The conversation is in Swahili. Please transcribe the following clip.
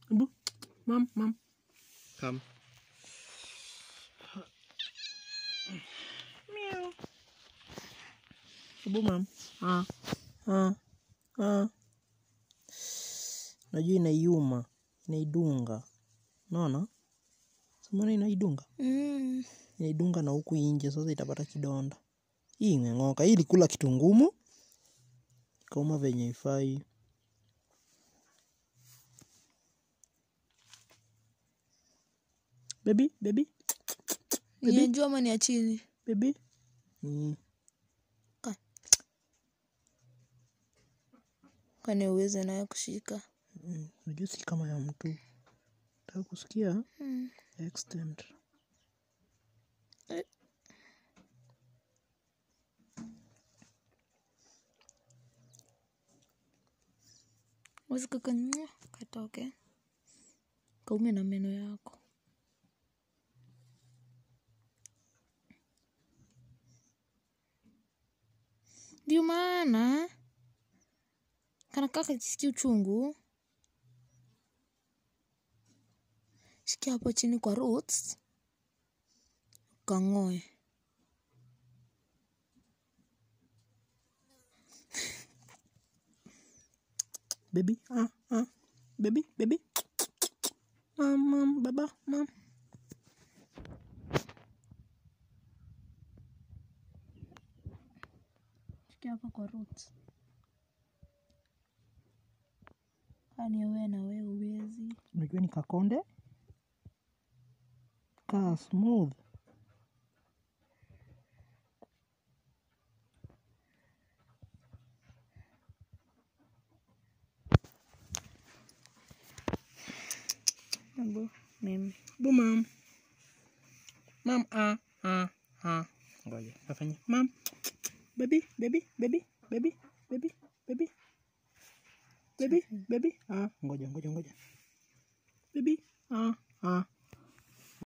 Hebu. Mam, mam. Come. Meow. Hebu mam. Ah. Ah. Ah. Najua inaiuma, inaidunga. Unaona? Simona inaidunga. Mm. Inaidunga na huku nje sasa itapata kidonda. Hii imeng'oka. Hii ilikula kitu ngumu. Ikauma venye ifai. Baby, baby, Ni ya juu ama ni ya chini? baby. Mm. Kwani uweze nayo kushika? Mm. Unajua si kama ya mtu. Nataka kusikia Mm. extent. Eh. Uwezi kaka katoke kaume na meno yako. Ndio maana kanakaa kakisikia uchungu. Shikia hapo chini kwa roots kang'oe. Baby, ah, ah. Baby, baby. Mam, mam, baba, mam. Shikia hapa kwa roots. Kwani wewe na wewe uwezi. Unajua ni kakonde. Kaa smooth. Abu, mimi. Bu mam. Mam, ah, ah, ah. Ngoja, kafanya. Mam. Baby, baby, baby, baby, baby, baby. Baby, baby. Ah, ngoja, ngoja, ngoja. Baby, ah, ah.